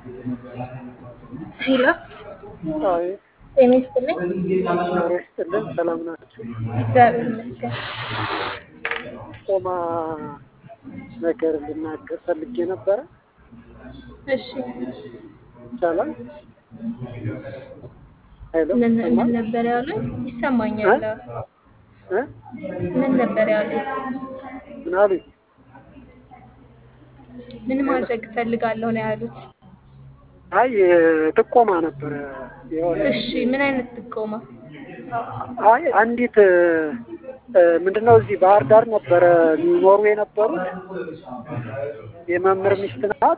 ሄሎ አይ ጤና ይስጥልኝ። ኖሮ ይስጥልን። ሰላም ናችሁ? እግዚአብሔር ይመስገን። ቆማ ነገር ልናገር ፈልጌ ነበረ። እሺ ይቻላል? ሄሎ ምን ምን ይሰማል? ነበር ያሉኝ? ይሰማኛል። እ? ምን ነበር ያሉኝ? ምን አሉኝ? ምን ማድረግ እፈልጋለሁ ነው ያሉት? አይ ጥቆማ ነበረ የሆነ እሺ ምን አይነት ጥቆማ? አይ አንዲት እ፣ ምንድነው እዚህ ባህር ዳር ነበረ የሚኖሩ የነበሩት የመምህር ሚስት ናት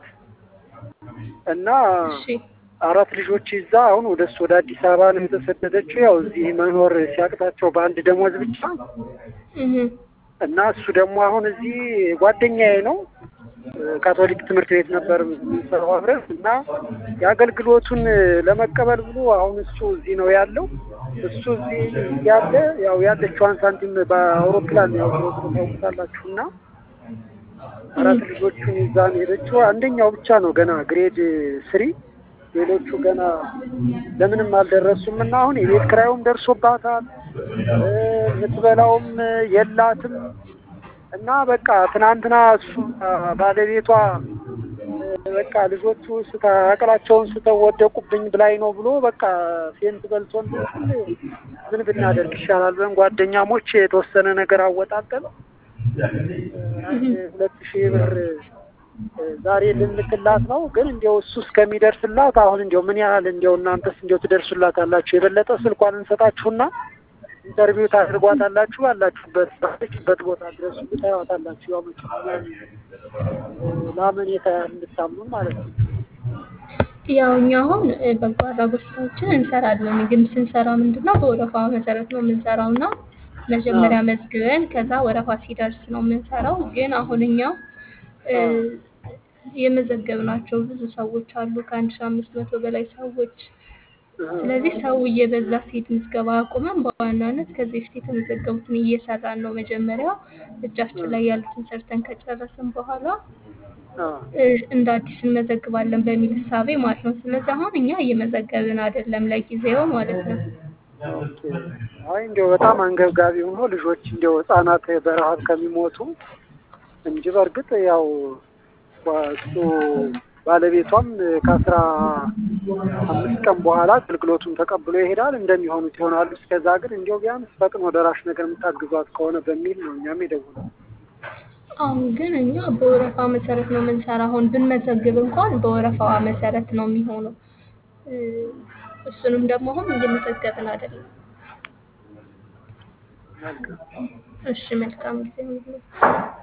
እና እሺ አራት ልጆች ይዛ አሁን ወደ እሱ ወደ አዲስ አበባ ነው የተሰደደችው። ያው እዚህ መኖር ሲያቅታቸው በአንድ ደሞዝ ብቻ እህ እና እሱ ደግሞ አሁን እዚህ ጓደኛዬ ነው ካቶሊክ ትምህርት ቤት ነበር የምንሰራው አብረን እና የአገልግሎቱን ለመቀበል ብሎ አሁን እሱ እዚህ ነው ያለው። እሱ እዚህ ያለ ያው ያለችዋን ሳንቲም በአውሮፕላን ያው ዞሮ ዞሮ ታውቁታላችሁ እና አራት ልጆቹን ይዛ ነው የሄደችው። አንደኛው ብቻ ነው ገና ግሬድ ስሪ፣ ሌሎቹ ገና ለምንም አልደረሱም እና አሁን የቤት ኪራዩም ደርሶባታል እ፣ የምትበላውም የላትም እና በቃ ትናንትና እሱ ባለቤቷ እ፣ በቃ ልጆቹ ስታ አቅላቸውን ስተው ወደቁብኝ ብላኝ ነው ብሎ በቃ ፌንት በልቶ እንትን ሲል ምን ብናደርግ ይሻላል ብለን ጓደኛሞች የተወሰነ ነገር አወጣጠን አንድ ሁለት ሺህ ብር እ፣ ዛሬ ልንልክላት ነው። ግን እንዲያው እሱ እስከሚደርስላት አሁን እንዲያው ምን ያህል እንዲያው እናንተስ እንዲያው ትደርሱላት አላችሁ? የበለጠ ስልኳን እንሰጣችሁና ኢንተርቪው ታደርጓታላችሁ። ባላችሁበት ባለችበት ቦታ ድረስ ታዩታላችሁ። ያው መቼም እኛን እ፣ ለአመኔታ እንድታምኑን ማለት ነው። ያው እኛ አሁን እ፣ በጎ አድራጎት ስራዎችን እንሰራለን። ግን ስንሰራ ምንድን ነው በወረፋ መሰረት ነው የምንሰራው እና መጀመሪያ መዝግበን ከዛ ወረፋ ሲደርስ ነው የምንሰራው። ግን አሁን እኛ እ፣ የመዘገብናቸው ብዙ ሰዎች አሉ ከአንድ ሺህ አምስት መቶ በላይ ሰዎች ስለዚህ ሰው እየበዛ ሲሄድ ምዝገባ አቁመን በዋናነት ከዚህ በፊት የተመዘገቡትን እየሰራን ነው። መጀመሪያ እጃችን ላይ ያሉትን ሰርተን ከጨረስን በኋላ አ፣ እ፣ እንደ አዲስ እንመዘግባለን በሚል እሳቤ ማለት ነው። ስለዚህ አሁን እኛ እየመዘገብን አይደለም ለጊዜው ማለት ነው። ኦኬ። አይ እንዲያው በጣም አንገብጋቢ ሆኖ ልጆች እንዲያው ህጻናት በረሀብ ከሚሞቱ እንጂ በእርግጥ ያው እሱ ባለቤቷም ከአስራ አምስት ቀን በኋላ አገልግሎቱን ተቀብሎ ይሄዳል እንደሚሆኑት ይሆናሉ። እስከዛ ግን እንዲያው ቢያንስ ፈጥኖ ደራሽ ነገር የምታግዟት ከሆነ በሚል ነው እኛም የደወልነው። አሁን ግን እኛ በወረፋ መሰረት ነው የምንሰራ። አሁን ብንመዘግብ እንኳን በወረፋዋ መሰረት ነው የሚሆነው። እ፣ እሱንም ደግሞ አሁን እየመዘገብን አይደለም። መልካም እሺ መልካም ጊዜ ይሁንልህ።